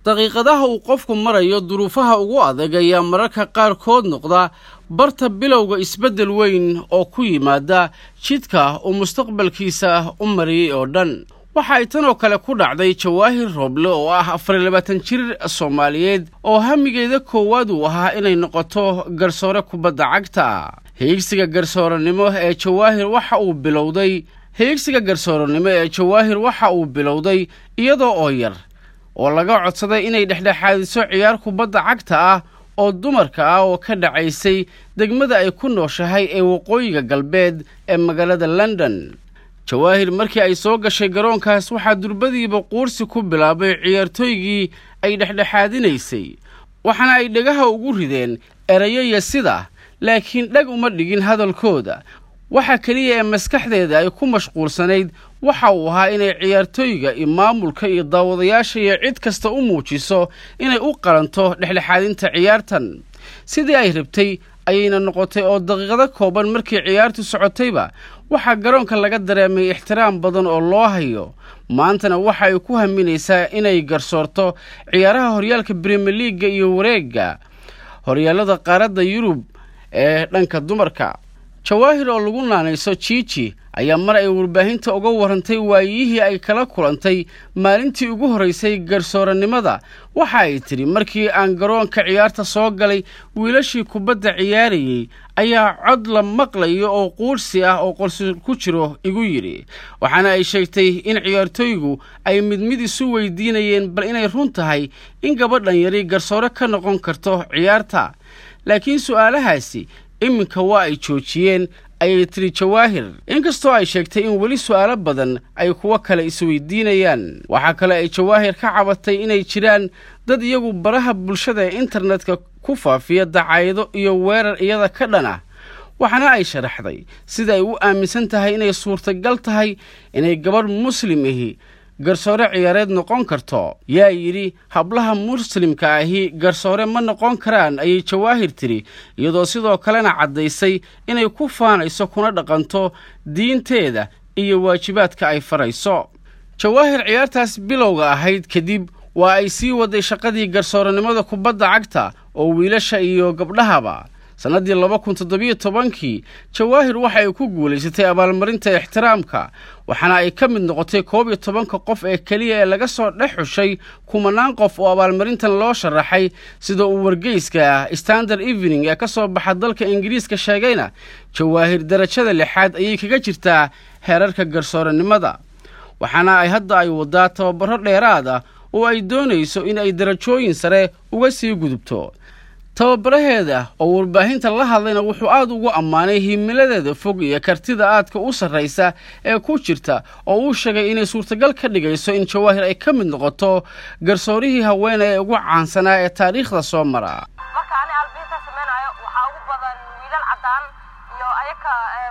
daqiiqadaha uu qofku marayo duruufaha ugu adag ayaa mararka qaarkood noqda barta bilowga isbeddel weyn oo ku yimaada jidka uu mustaqbalkiisa u mariyey oo dhan waxa ay tan oo kale ku dhacday jawaahir rooble oo ah afar iyo labaatan jir soomaaliyeed oo hamigeeda koowaad uu ahaa inay noqoto garsoore kubadda cagta hiigsiga garsooranimo ee jawaahir waxa uu bilowday hiigsiga garsooranimo ee jawaahir waxa uu bilowday iyadoo oo yar oo laga codsaday inay dhexdhexaadiso ciyaar kubadda cagta ah oo dumarka ah oo ka dhacaysay degmada ay ku nooshahay ee waqooyiga galbeed ee magaalada london jawaahir markii ay soo gashay garoonkaas waxaa durbadiiba quursi ku bilaabay ciyaartooygii ay dhexdhexaadinaysay waxaana ay dhagaha ugu rideen erayaya sida laakiin dhag uma dhigin hadalkooda waxa keliya ee maskaxdeeda ay ku mashquulsanayd waxa uu ahaa inay ciyaartooyga iyo maamulka iyo daawadayaasha iyo cid kasta u muujiso inay u qalanto dhexdhexaadinta ciyaartan sidii ay rabtay ayayna noqotay oo daqiiqado kooban markii ciyaartu socotayba waxaa garoonka laga dareemay ixtiraam badan oo loo hayo maantana waxa ay ku haminaysaa inay garsoorto ciyaaraha horyaalka brimier liaga iyo wareegga horyaallada qaaradda yurub ee dhanka dumarka jawaahir oo lagu naanayso jiiji ayaa mar ay warbaahinta uga warrantay waayihii ay kala kulantay maalintii ugu horraysay garsooranimada waxa ay tidhi markii aan garoonka ciyaarta soo galay wiilashii kubadda ciyaarayey ayaa cod la maqlayo oo quursi ah oo qorsi ku jiro igu yidhi waxaana ay sheegtay in ciyaartooygu ay mid mid isu weydiinayeen bal inay run tahay in gabadhan yari garsoore ka noqon karto ciyaarta laakiin su'aalahaasi iminka waa ay joojiyeen ayay tiri jawaahir inkastoo ay sheegtay in weli su'aalo badan ay kuwo kale isweydiinayaan waxaa kale ay jawaahir ka cabatay inay jiraan dad iyagu baraha bulshada ee internetka ku faafiya dacaayado iyo weerar iyada ka dhan ah waxaana ay sharaxday sida ay u aaminsan tahay inay suurtagal tahay inay gabadh muslim ahi garsoore ciyaareed noqon karto yaa yidhi hablaha muslimka ahi garsoore ma noqon karaan ayay jawaahir tiri iyadoo sidoo kalena caddaysay inay ku faanayso kuna dhaqanto diinteeda iyo waajibaadka ay farayso jawaahir ciyaartaas bilowga ahayd kadib waa ay sii waday shaqadii garsooranimada kubadda cagta oo wiilasha iyo gabdhahaba sannaddii laba kun toddobiyo tobankii jawaahir waxa ay ku guulaysatay abaalmarinta ixtiraamka waxaana ay ka mid noqotay koob iyo tobanka qof ee keliya ee laga soo dhex xushay kumanaan qof oo abaalmarintan loo sharaxay sida uu wargeyska standard evening ee ka soo baxa dalka ingiriiska sheegayna jawaahir darajada lixaad ayay kaga jirtaa heerarka garsooranimada waxaana ay hadda ay wadaa tababaro dheeraad ah oo ay doonayso in ay darajooyin sare uga sii gudubto tababaraheeda oo warbaahinta la hadlayna wuxuu aad ugu ammaanay himiladeeda fog iyo kartida aadka u sarraysa ee ku jirta oo uu sheegay inay suurtagal ka dhigayso in jawaahir ay ka mid noqoto garsoorihii haweene ee ugu caansanaa ee taariikhda soo mara marka ani albiinta samaynayo waxaa ugu badan wiilal caddaan iyo ayaka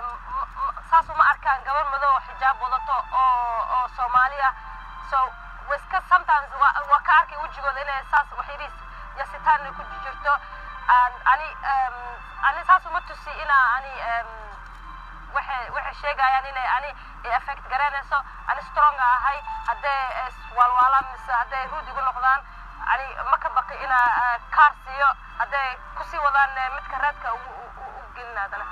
saas uma arkaan gabar madow oo xijaab wadato oo oo soomaali ah so wiska sometimes waa ka arkay wejigooda inay saas waxyariis yasitaan ku jirto ani ani saas uma tusi inaa ani waxay waxay sheegayaan inay ani effect garanayso ani strong ahay hadday waalwaalaan mise hadday ruud igu noqdaan ani ma ka baqi inaa kaar siiyo hadday kusii wadaan midka raadka u gelin haddana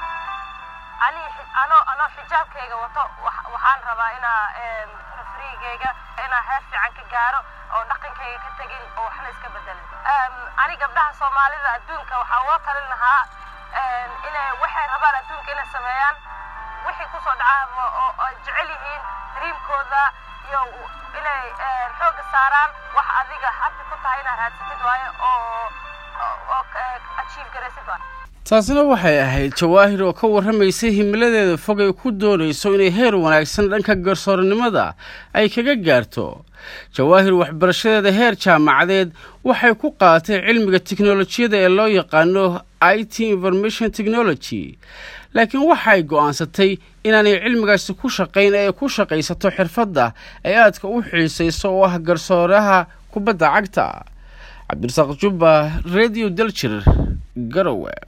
ani anoo anoo xijaabkayga wato waxaan rabaa inaa rafrigayga inaa heer fiican ka gaaro oo dhaqankayga ka tegin oo waxna iska bedelin ani gabdhaha soomaalida adduunka waxaa uga talin lahaa inay waxay rabaan adduunka inay sameeyaan wixii kusoo dhacaa oo ay jecel yihiin dreamkooda iyo inay xoogga saaraan wax adiga hadda ku tahay inaad raadsatid waayo oo oo achieve garaysid waayo taasina waxay ahayd jawaahir oo ka warramaysay himiladeeda fog ay ku doonayso inay heer wanaagsan dhanka garsooranimada ay kaga gaarto jawaahir waxbarashadeeda heer jaamacadeed waxay ku qaadatay cilmiga tiknolojiyada ee loo yaqaano i t information technology laakiin waxay go'aansatay inaanay cilmigaasi ku shaqayn ee ay ku shaqaysato xirfadda ay aadka u xiisayso oo ah garsooraha kubadda cagta cabdirasaaq jubba radio daljir garowe